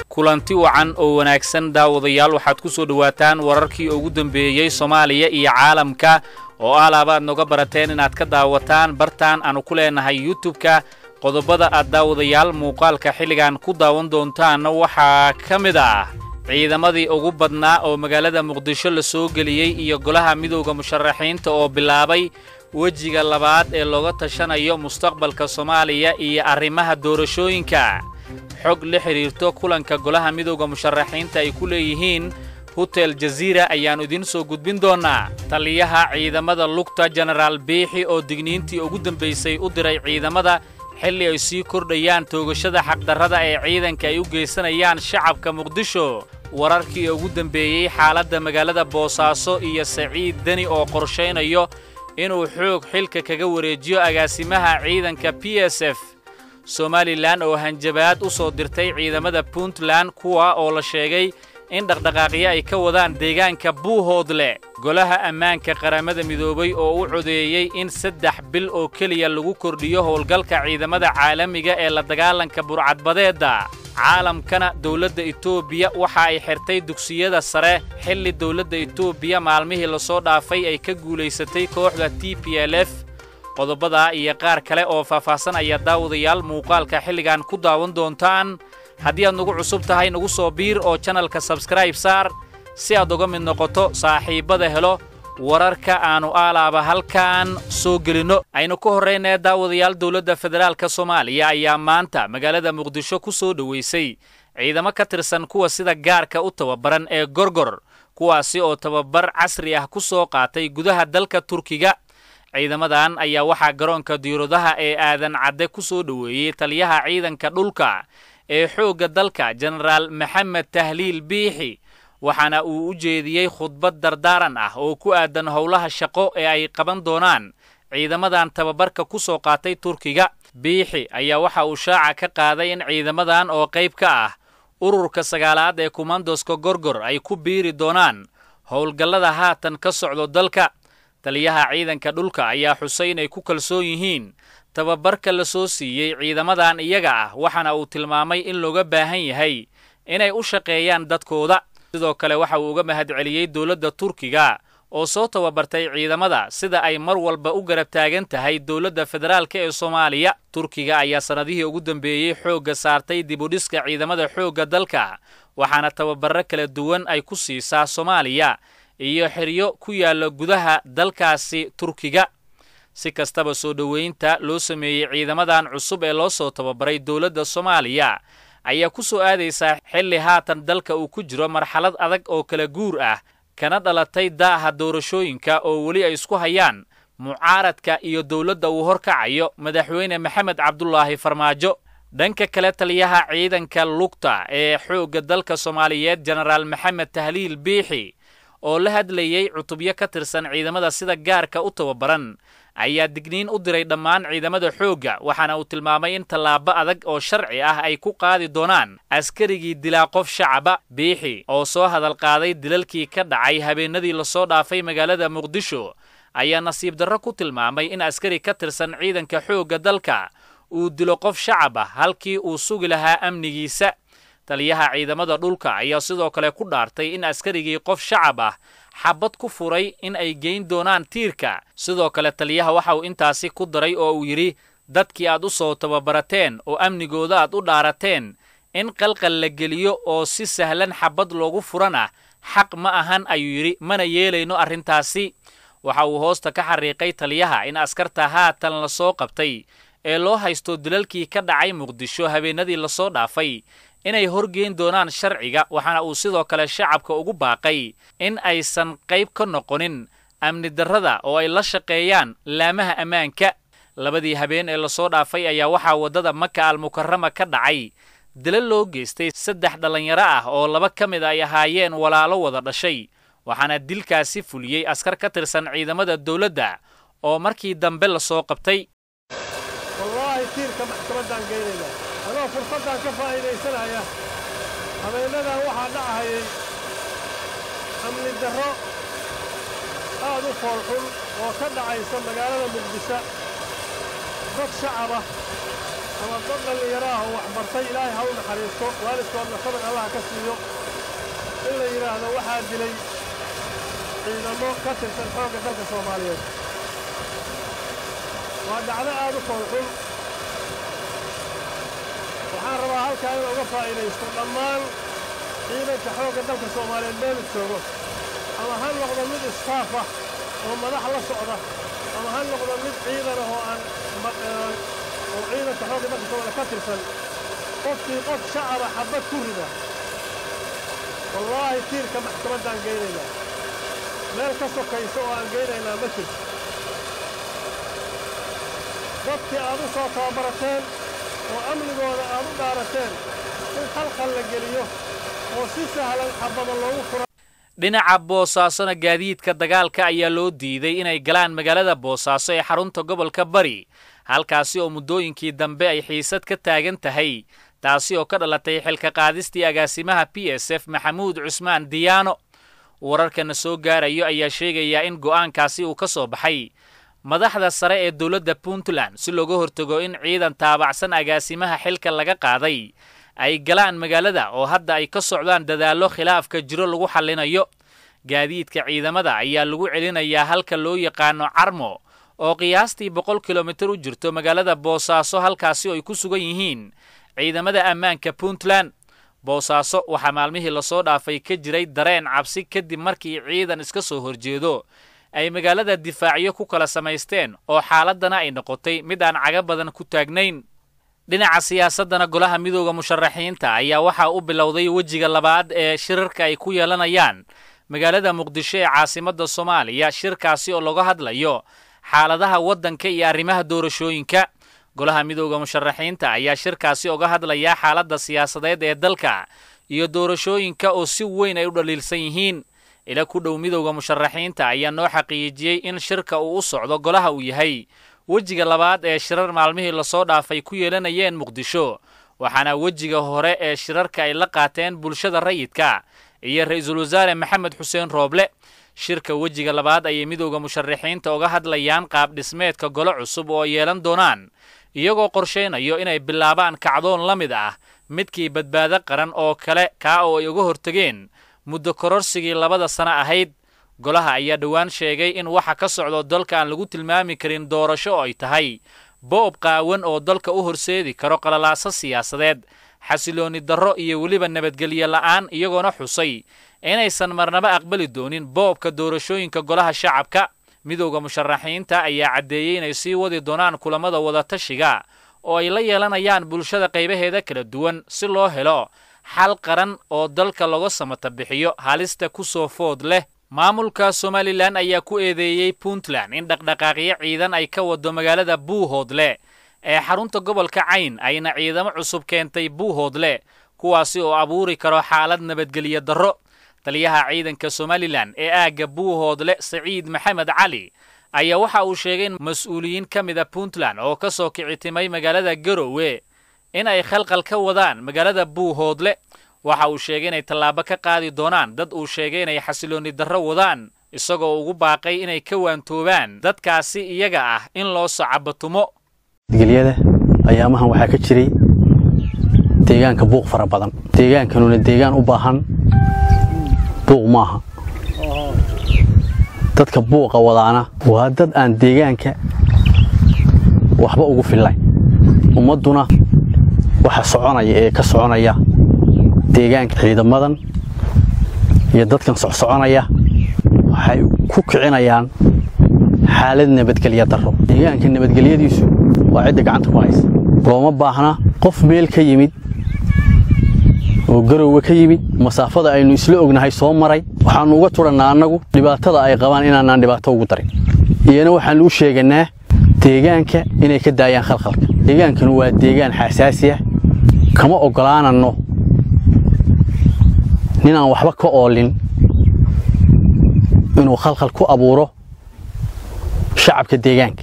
kulanti wacan oo wanaagsan daawadayaal waxaad ku soo dhowaataan wararkii ugu dambeeyey soomaaliya iyo caalamka oo alaabaad noga barateen inaad ka daawataan bartaan aanu ku leenahay yutubka qodobada aad daawadayaal muuqaalka xilligan ku daawan doontaanna waxaa ka mid ah ciidamadii ugu badnaa oo magaalada muqdisho la soo geliyey iyo golaha midowda musharaxiinta oo bilaabay wejiga labaad ee looga tashanayo mustaqbalka soomaaliya iyo arrimaha doorashooyinka xog la xidhiirto kulanka golaha midowda musharaxiinta ay ku leeyihiin hotel jaziira ayaannu idiin soo gudbin doonnaa taliyaha ciidamada lugta jenaraal biixi oo digniintii ugu dambaysay u diray ciidamada xilli ay sii kordhayaan toogashada xaqdarrada ee ciidanka ay u geysanayaan shacabka muqdisho wararkii ugu dembeeyey xaaladda magaalada boosaaso iyo saciid deni oo qorshaynayo inuu xoog xilka kaga wareejiyo agaasimaha ciidanka b s f somalilan oo hanjabaad u soo dirtay ciidamada puntland kuwa oo la sheegay in dhaqdhaqaaqyo ay ka wadaan deegaanka buuhoodle golaha ammaanka qaramada midoobay oo u codeeyey in saddex bil oo keliya lagu kordhiyo howlgalka ciidamada caalamiga ee la dagaalanka burcadbadeedda caalamkana dowladda etoobiya waxa ay xirtay dugsiyada sare xilli dowladda etoobiya maalmihii lasoo dhaafay ay ka guulaysatay kooxda t p l f qodobadaa iyo qaar kale oo faahfaahsan ayaa daawadayaal muuqaalka xilligan ku daawan doontaan haddii aad nagu cusub tahay nagu soo biir oo janalka sabskraib saar si aad uga mid noqoto saaxiibbada helo wararka aannu aalaaba halkan soo gelinno aynu ka horraynaya daawadayaal dowladda federaalka soomaaliya ayaa maanta magaalada muqdisho ku soo dhowaysay ciidamo ka tirsan kuwa sida gaarka u tababaran ee gorgor kuwaasi oo tababar casri ah ku soo qaatay gudaha dalka turkiga ciidamadan ayaa waxaa garoonka diiradaha ee aadan cadde ku soo dhoweeyey taliyaha ciidanka dhulka ee xoogga dalka jenaraal maxamed tahliil biixi waxaana uu u jeediyey khudbad dardaaran ah oo ku aadan howlaha shaqo ee ay qaban doonaan ciidamadan tababarka ku soo qaatay turkiga biixi ayaa waxa uu shaaca ka qaaday in ciidamadan oo qayb ka ah ururka sagaalaad ee kumandoska gorgor ay ku biiri doonaan howlgallada haatan ka socdo dalka taliyaha ciidanka dhulka ayaa xusay inay ku kalsoon yihiin tababarka la soo siiyey ciidamadan iyaga ah waxaana uu tilmaamay in looga baahan yahay inay u shaqeeyaan dadkooda sidoo kale waxa uu uga mahadceliyey dowladda turkiga oo soo tababartay ciidamada sida ay mar walba u garab taagan tahay dowladda federaalka ee soomaaliya turkiga ayaa sannadihii ugu dambeeyey xoogga saartay dibudhiska ciidamada xoogga dalka waxaana tababarro kala duwan ay ku siisaa soomaaliya iyo xeryo ku yaalla gudaha dalkaasi turkiga si kastaba soo dhoweynta loo sameeyey ciidamadan cusub ee loo soo tababaray dowladda soomaaliya ayaa ku soo aadaysaa xilli haatan dalka uu ku jiro marxalad adag oo kala guur ah kana dhalatay daaha doorashooyinka oo weli ay isku hayaan mucaaradka iyo dowladda uu horkacayo madaxweyne maxamed cabdulaahi farmaajo dhanka kale taliyaha ciidanka lugta ee xoogga dalka soomaaliyeed jenaraal maxamed tahliil biixi oo la hadlayey cutubyo ka tirsan ciidamada sida gaarka u tababaran ayaa digniin u diray dhammaan ciidamada xoogga waxaana uu tilmaamay in tallaabo adag oo sharci ah ay ku qaadi doonaan askarigii dilaa qof shacaba biixi oo soo hadal qaaday dilalkii ka dhacay habeenadii lasoo dhaafay magaalada muqdisho ayaa nasiib darro ku tilmaamay in askari ka tirsan ciidanka xoogga dalka uu dilo qof shacab ah halkii uu sugi lahaa amnigiisa taliyaha ciidamada dhulka ayaa sidoo kale ku dhaartay in askarigii qof shacab ah xabad ku furay in ay geyn doonaan tiirka sidoo kale taliyaha waxa uu intaasi ku daray oo uu yidhi dadkii aad u soo tababarateen oo amnigooda aad u dhaarateen in qalqal la geliyo oo si sahlan xabad loogu furan ah xaq ma ahan ayuu yidhi mana yeelayno arrintaasi waxa uu hoosta ka xariiqay taliyaha in askarta haatan la soo qabtay ee loo haysto dilalkii ka dhacay muqdisho habeenadii lasoo dhaafay inay horgeyn doonaan sharciga waxaana uu sidoo kale shacabka ugu baaqay in aysan qayb ka noqonin amni darrada oo ay la shaqeeyaan laamaha ammaanka labadii habeen ee lasoo dhaafay ayaa waxaa waddada maka almukarama ka dhacay dilal loo geystay saddex dhallinyaro ah oo laba ka mid ay ahaayeen walaalo wada dhashay waxaana dilkaasi fuliyey askar ka tirsan ciidamada dowladda oo markii dambe lasoo qabtay anoo fursaddan ka faa'iidaysanaya habeennadan waxaa dhacahayay amni darro aad u foolxun oo ka dhacaysa magaalada muqdisho dad shacab ah ama dad dhallinyaro ah oo waxbartay ilaahay ha u naxariisto waalidkoodna sabir allah ka siiyo in la yidhaahdo waxaa dilay ciidamo ka tirsan xoogga dalka soomaaliyeed waa dhacdo aad u foolxun waxaan rabaa halkaa in uga faa'iidaysto dhammaan ciidanka xoogga dalka soomaaliyeed meelu joogo ama ha noqdo mid istaaf ah oo madax la socda ama ha noqdo mid ciidan ah oo aan oo ciidanka xoogga dalka soomaaliyeed ka tirsan qofkii qof shacaba xabbad ku rida wallaahi tiirka maxkamaddaan geynaynaa meel ka sokaysa oo aan geynaynaa ma jirto dadkii aad u soo tababarateen oo amnigooda aad u dhaarateen in khalkhal la geliyo oo si sahlan xabbada loogu fura dhinaca boosaasona gaadiidka dagaalka ayaa loo diiday inay galaan magaalada boosaaso ee xarunta gobolka bari halkaasi oo muddooyinkii dambe ay xiisad ka taagan tahay taasi oo ka dhalatay xilka qaadistii agaasimaha b s f maxamuud cusmaan diyaano wararkana soo gaarayo ayaa sheegaya in go'aankaasi uu ka soo baxay madaxda sare ee dowladda puntland si looga hortago in ciidan taabacsan agaasimaha xilka laga qaaday ay galaan magaalada oo hadda ay ka socdaan dadaallo khilaafka jiro lagu xallinayo gaadiidka ciidamada ayaa lagu celinayaa halka loo yaqaano carmo oo qiyaastii boqol kilomitir u jirto magaalada boosaaso halkaasi oo ay ku sugan yihiin ciidamada ammaanka puntland boosaaso waxaa maalmihii lasoo dhaafay ka jiray dareen cabsi kadib markii ciidan iska soo horjeedo ay magaalada difaacyo ku kala samaysteen oo xaaladdana ay noqotay mid aan caga badan ku taagnayn dhinaca siyaasaddana golaha midooda musharaxiinta ayaa waxaa u bilowday wejiga labaad ee shirarka ay ku yeelanayaan magaalada muqdisho ee caasimadda soomaaliya shirkaasi oo laga hadlayo xaaladaha waddanka iyo arrimaha doorashooyinka golaha midooda musharaxiinta ayaa shirkaasi uga hadlaya xaaladda siyaasadeed ee dalka iyo doorashooyinka oo si weyn ay u dhaliilsan yihiin ila ku dhow midowda musharaxiinta ayaa noo xaqiijiyey in shirka uu u socdo golaha uu yahay wejiga labaad ee shirar maalmihii lasoo dhaafay ku yeelanayeen muqdisho waxaana wejiga hore ee shirarka ay la qaateen bulshada rayidka iyo ra-iisul wasaare maxamed xuseen rooble shirka wejiga labaad ayay midowda musharaxiinta uga hadlayaan qaab dhismeedka golo cusub oo yeelan doonaan iyagoo qorshaynayo inay bilaabaan kacdoon la mid ah midkii badbaado qaran oo kale kaa oo ay uga hortegeen muddo kororsigii labada sano ahayd golaha ayaa dhowaan sheegay in waxa ka socdo dalka aan lagu tilmaami karin doorasho oo ay tahay boob qaawan oo dalka u horseedi karo qalalaaso siyaasadeed xasiloonni darro iyo weliba nabadgelyo la'aan iyagoona xusay inaysan marnaba aqbali doonin boobka doorashooyinka golaha shacabka midowda musharaxiinta ayaa caddeeyey inay sii wadi doonaan kulamada wadatashiga oo ay la yeelanayaan bulshada qaybaheeda kala duwan si loo helo xal qaran oo dalka laga samata bixiyo halista ku soo food leh maamulka somalilan ayaa ku eedeeyey puntland in dhaqdhaqaaqyo ciidan ay ka wado magaalada buuhoodle ee xarunta gobolka cayn ayna ciidamo cusub keentay buuhoodle kuwaasi oo abuuri karo xaalad nabadgelyo darro taliyaha ciidanka somalilan ee aagga buuhoodle saciid maxamed cali ayaa waxa uu sheegay in mas-uuliyiin ka mida puntland oo ka soo kicitimay magaalada garowe in ay khalqal ka wadaan magaalada buuhoodle waxa uu sheegay inay tallaabo ka qaadi doonaan dad uu sheegay inay xasiloonni darro wadaan isagoo ugu baaqay inay ka waantoobaan dadkaasi iyaga ah in loo socabatumo gelyada ayaamahan waxaa ka jiray deegaanka buuq fara badan deegaankanuna deegaan u baahan buuq maaha dadka buuqa wadaana waa dad aan deegaanka waxba ugu fillayn ummadduna waxa soconaya ee ka soconaya deegaanka ciidamadan iyo dadkan socsoconaya waxay ku kicinayaan xaalad nabadgelya darro deegaanka nabadgelyadiisu waa cidda gacanta ku haysa looma baahna qof meel ka yimid oo garowe ka yimid masaafada aynu isla ognahay soo maray waxaannu uga tudhannaa annagu dhibaatada ay qabaan inaanaan dhibaato ugu darin iyana waxaannu u sheegannaa deegaanka inay ka daayaan khalkhalka deegaankanu waa deegaan xasaasi ah kama oggolaananno ninaan waxba ka oolin inuu khalkhal ku abuuro shacabka deegaanka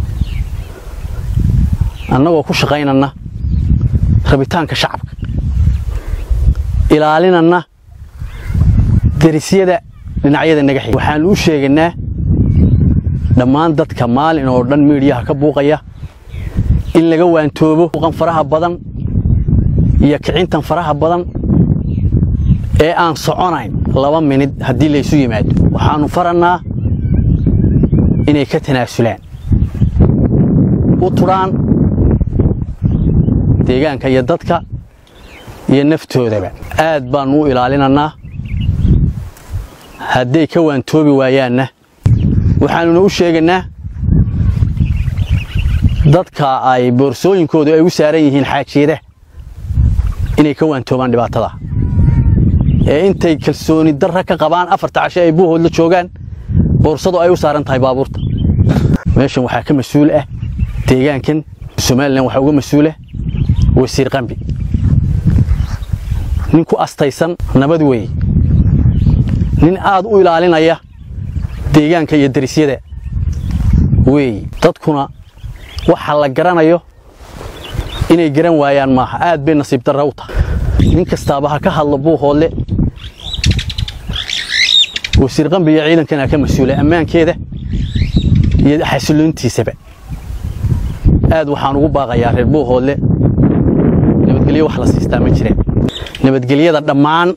annagoo ku shaqaynanna rabitaanka shacabka ilaalinanna derisyada dhinacyada naga xig waxaannu u sheegannaa dhammaan dadka maalin oo dhan miidhiyaha ka buuqaya in laga waantoobo uqan faraha badan iyo kicintan faraha badan ee aan soconayn laba minid haddii laysu yimaado waxaannu farannaa inay ka tanaasulaan u tudhaan deegaanka iyo dadka iyo naftoodaba aad baannu u ilaalinannaa hadday ka waantoobi waayaanna waxaannuna u sheegaynaa dadka ay boorsooyinkoodu ay u saaran yihiin xaajeeda inay ka waantoobaan dhibaatada ee intay kalsooni darra ka qabaan afarta cashe ay buuhoodla joogaan boorsadu ay u saaran tahay baabuurta meeshan waxaa ka mas-uul ah deegaankan somalilan waxaa uga mas-uula wasiir qambi nin ku astaysan nabad weeye nin aad u ilaalinaya deegaanka iyo darisyada weeye dadkuna waxa la garanayo inay garan waayaan maaha aad bay nasiib darra u tahay nin kastaaba ha ka hadlo buuhoodle wasiir qambi iyo ciidankana ka mas-uula ammaankeeda iyo xasiloontiisaba aad waxaan ugu baaqayaa reer buuhoodle nabadgelyo wax la siistaa ma jiraan nabadgelyada dhammaan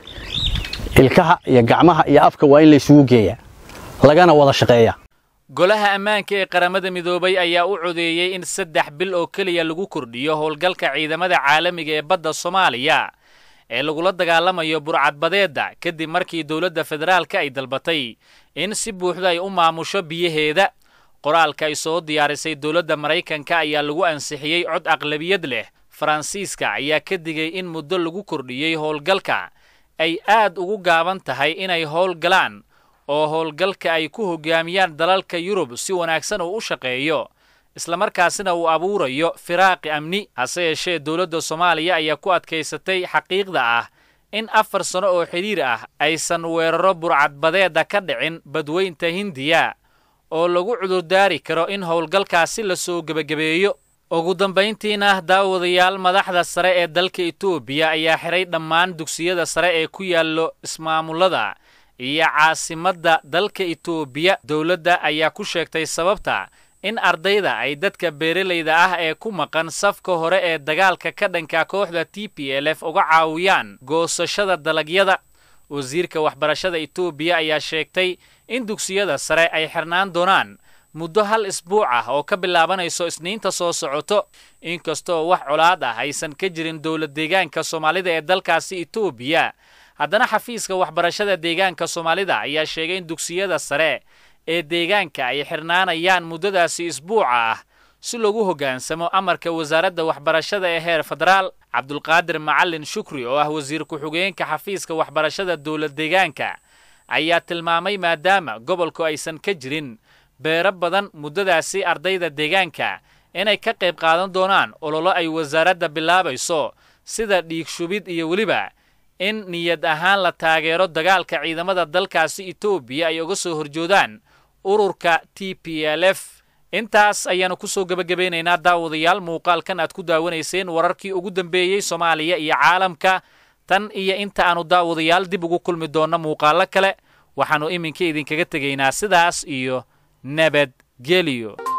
ilkaha iyo gacmaha iyo afka waa in laysugu geeyaa lagana wada shaqeeyaa golaha ammaanka ee qaramada midoobay ayaa u codeeyey in saddex bil oo keliya lagu kordhiyo howlgalka ciidamada caalamiga ee badda soomaaliya ee lagula dagaalamayo burcadbadeedda kadib markii dowladda federaalka ay dalbatay in si buuxda ay u maamusho biyaheeda qoraalka ay soo diyaarisay dowladda maraykanka ayaa lagu ansixiyey cod aqlabiyad leh faransiiska ayaa ka digay in muddo lagu kordhiyey howlgalka ay aad ugu gaaban tahay inay howlgalaan oo howlgalka ay ku hoggaamiyaan dalalka yurub si wanaagsan uu u shaqeeyo islamarkaasina uu abuurayo firaaqi amni hase yeeshee dowladda soomaaliya ayaa ku adkaysatay xaqiiqda ah in afar sano oo xidhiir ah aysan weeraro burcadbadeedda ka dhicin badweynta hindiya oo lagu cudurdaari karo in howlgalkaasi la soo gebagabeeyo ugu dambayntiina daawadayaal madaxda sare ee dalka etoobiya ayaa xidhay dhammaan dugsiyada sare ee ku yaallo ismaamullada iyo caasimadda dalka etoobiya dowladda ayaa ku sheegtay sababta in ardayda ay dadka beeralayda ah ee ku maqan safka hore ee dagaalka ka dhanka kooxda t p l f uga caawiyaan goosashada dalagyada wasiirka waxbarashada etoobiya ayaa sheegtay in dugsiyada sare ay xirnaan doonaan muddo hal isbuuc ah oo ka bilaabanayso isniinta soo socoto inkastoo wax colaad ah aysan ka jirin dowlad deegaanka soomaalida ee dalkaasi etoobiya haddana xafiiska waxbarashada deegaanka soomaalida ayaa sheegay in dugsiyada sare ee deegaanka ay xirnaanayaan muddadaasi isbuuca ah si loogu hoggaansamo amarka wasaaradda waxbarashada ee heer federaal cabdulqaadir macalin shukri oo ah wasiir ku-xigeenka xafiiska waxbarashada dowlad deegaanka ayaa tilmaamay maadaama gobolku aysan ka jirin beero badan muddadaasi ardayda deegaanka inay ka qayb qaadan doonaan ololo ay wasaaradda bilaabayso sida dhiig shubid iyo weliba in niyad ahaan la taageero dagaalka ciidamada dalkaasi etoobiya ay uga soo horjoodaan ururka t p l f intaas ayaannu ku soo gebagabaynaynaa daawadayaal muuqaalkan aad ku daawanayseen wararkii ugu dambeeyey soomaaliya iyo caalamka tan iyo inta aannu daawadayaal dib ugu kulmi doonno muuqaallo kale waxaannu iminka idinkaga tegaynaa sidaas iyo nabadgelyo